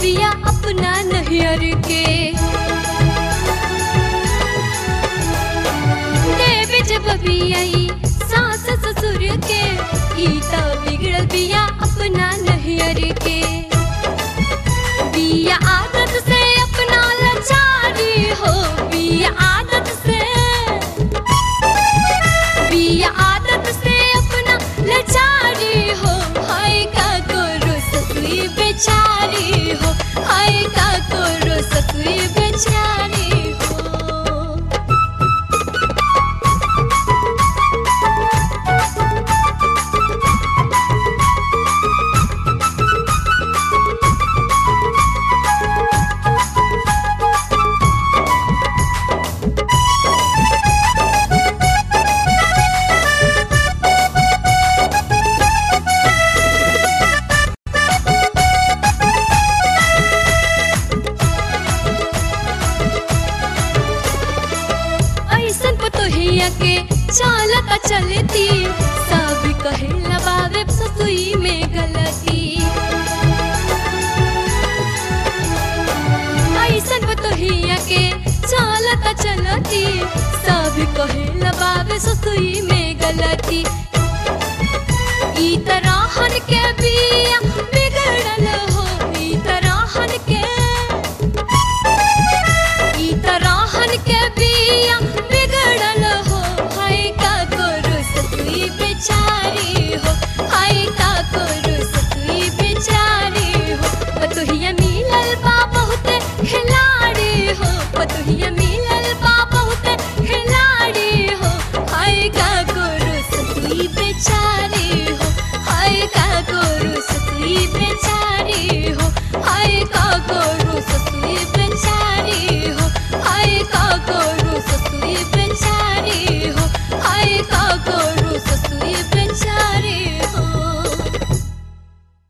बिया अपना नहियर के देवे जब बियाई सास ससुर के ई त बिगड़ल बिया अपना नहियर के बिया आदत से अपना लाचारी हो बिया आदत से बिया आदत से अपना लाचारी हो हाय का करो ससुई बेचारी हो हाय का करो ससुई बेचारी हो ऐसन पतोहिया के चालता चलती सब कहेला बाबे ससुई में गलती ऐसन पतोहिया के चालता चलती सब कहेला बाबे ससुई में गलती ई तरहन के बिया बिगड़ल हो ई तरहन के ई तरहन के बिया बिगड़ल हो हाय का करो ससुई बेचारी हो हाय का